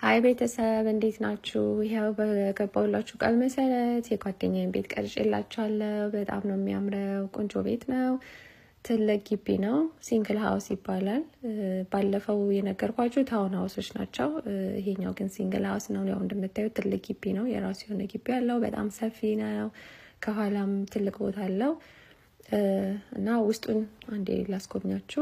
ሀይ ቤተሰብ እንዴት ናችሁ? ይኸው በገባሁላችሁ ቃል መሰረት የጓደኛዬን ቤት ቀርጬላችኋለሁ። በጣም ነው የሚያምረው። ቆንጆ ቤት ነው። ትልቅ ግቢ ነው። ሲንግል ሀውስ ይባላል። ባለፈው የነገርኳችሁ ታውን ሀውሶች ናቸው። ይሄኛው ግን ሲንግል ሀውስ ነው። ያው እንደምታዩት ትልቅ ግቢ ነው። የራሱ የሆነ ግቢ አለው። በጣም ሰፊ ነው። ከኋላም ትልቅ ቦታ አለው እና ውስጡን አንዴ ላስጎብኛችሁ።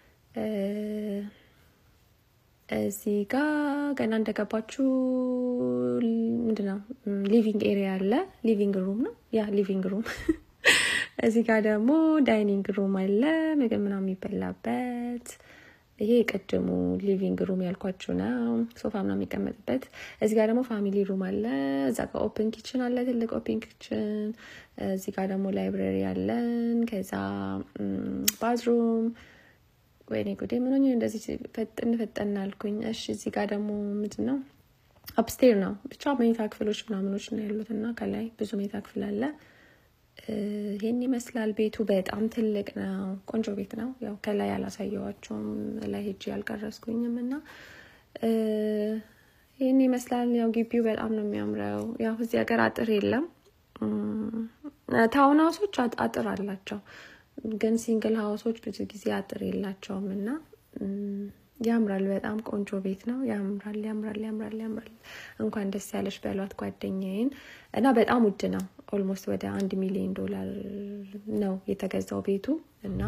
እዚህ ጋ ገና እንደገባችሁ ምንድነው ሊቪንግ ኤሪያ አለ። ሊቪንግ ሩም ነው ያ ሊቪንግ ሩም። እዚህ ጋር ደግሞ ዳይኒንግ ሩም አለ፣ ምግብ ምናምን የሚበላበት። ይሄ የቅድሙ ሊቪንግ ሩም ያልኳችሁ ነው፣ ሶፋ ምናምን የሚቀመጥበት። እዚህ ጋር ደግሞ ፋሚሊ ሩም አለ። እዛ ጋር ኦፕን ኪችን አለ፣ ትልቅ ኦፕን ኪችን። እዚህ ጋር ደግሞ ላይብረሪ አለን። ከዛ ባዝሩም ወይኔ ጉዴ ምን ሆኜ እንደዚህ ፈጥን ፈጠን አልኩኝ። እሺ እዚህ ጋር ደግሞ ምንድን ነው አፕስቴር ነው ብቻ መኝታ ክፍሎች ምናምኖች ነው ያሉት እና ከላይ ብዙ መኝታ ክፍል አለ። ይህን ይመስላል ቤቱ። በጣም ትልቅ ነው። ቆንጆ ቤት ነው። ያው ከላይ አላሳየዋቸውም ላይ ሄጄ ያልቀረስኩኝም እና ይህን ይመስላል። ያው ግቢው በጣም ነው የሚያምረው። ያው እዚህ ሀገር አጥር የለም። ታውን ሀውሶች አጥር አላቸው ግን ሲንግል ሀውሶች ብዙ ጊዜ አጥር የላቸውም እና ያምራል። በጣም ቆንጆ ቤት ነው። ያምራል፣ ያምራል፣ ያምራል፣ ያምራል። እንኳን ደስ ያለሽ በሏት ጓደኛዬን። እና በጣም ውድ ነው። ኦልሞስት ወደ አንድ ሚሊዮን ዶላር ነው የተገዛው ቤቱ እና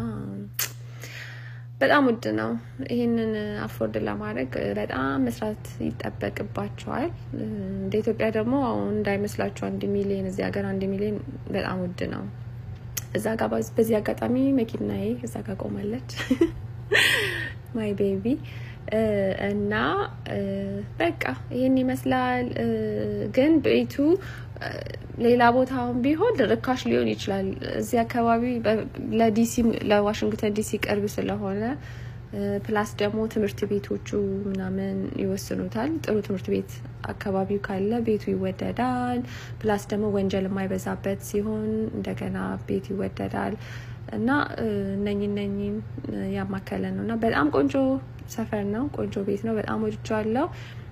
በጣም ውድ ነው። ይህንን አፎርድ ለማድረግ በጣም መስራት ይጠበቅባቸዋል። እንደ ኢትዮጵያ ደግሞ እንዳይመስላችሁ አንድ ሚሊዮን እዚህ ሀገር አንድ ሚሊዮን በጣም ውድ ነው። እዛ ጋ በዚህ አጋጣሚ መኪናዬ እዛ ጋ ቆማለች ማይ ቤቢ እና በቃ ይህን ይመስላል። ግን ቤቱ ሌላ ቦታውን ቢሆን ርካሽ ሊሆን ይችላል። እዚህ አካባቢ ለዲሲ ለዋሽንግተን ዲሲ ቅርብ ስለሆነ ፕላስ ደግሞ ትምህርት ቤቶቹ ምናምን ይወስኑታል። ጥሩ ትምህርት ቤት አካባቢው ካለ ቤቱ ይወደዳል። ፕላስ ደግሞ ወንጀል የማይበዛበት ሲሆን እንደገና ቤቱ ይወደዳል እና እነኝ እነኝም ያማከለ ነው እና በጣም ቆንጆ ሰፈር ነው። ቆንጆ ቤት ነው። በጣም ወድጃለሁ።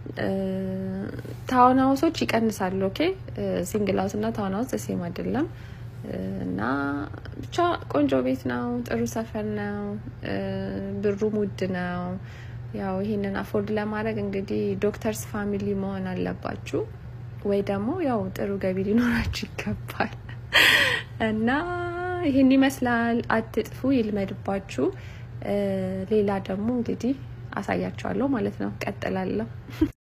ታውን ሀውሶች ይቀንሳሉ። ኦኬ ሲንግል ሀውስ እና ታውን ሀውስ ሴም አይደለም። እና ብቻ ቆንጆ ቤት ነው። ጥሩ ሰፈር ነው። ብሩም ውድ ነው። ያው ይሄንን አፎርድ ለማድረግ እንግዲህ ዶክተርስ ፋሚሊ መሆን አለባችሁ ወይ ደግሞ ያው ጥሩ ገቢ ሊኖራችሁ ይገባል። እና ይህን ይመስላል። አትጥፉ፣ ይልመድባችሁ። ሌላ ደግሞ እንግዲህ አሳያችኋለሁ ማለት ነው። ቀጥላለሁ።